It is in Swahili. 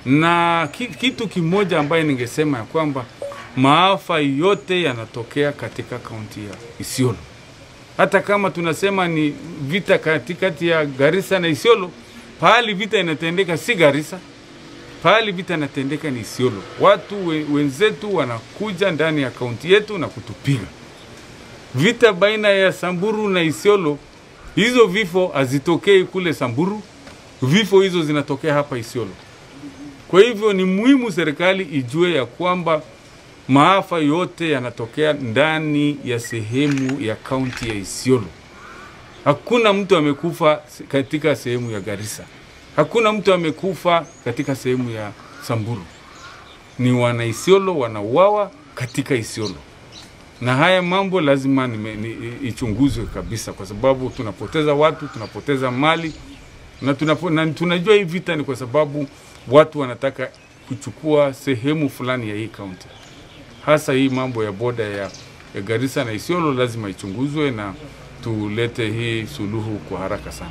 na ki- kitu kimoja ambaye ningesema ya kwamba maafa yote yanatokea katika kaunti ya Isiolo. Hata kama tunasema ni vita katikati ya Garissa na Isiolo, pahali vita inatendeka si Garissa, pahali vita inatendeka ni Isiolo. Watu we, wenzetu wanakuja ndani ya kaunti yetu na kutupiga. Vita baina ya Samburu na Isiolo, hizo vifo hazitokei kule Samburu, vifo hizo zinatokea hapa Isiolo. Kwa hivyo ni muhimu serikali ijue ya kwamba maafa yote yanatokea ndani ya sehemu ya kaunti ya Isiolo. Hakuna mtu amekufa se- katika sehemu ya Garissa, hakuna mtu amekufa katika sehemu ya Samburu. Ni wana Isiolo wanauawa katika Isiolo, na haya mambo lazima nime, ni, i- ichunguzwe kabisa, kwa sababu tunapoteza watu, tunapoteza mali na, tunapo, na tunajua hii vita ni kwa sababu watu wanataka kuchukua sehemu fulani ya hii kaunti hasa hii mambo ya boda ya, ya Garissa na Isiolo lazima ichunguzwe na tulete hii suluhu kwa haraka sana.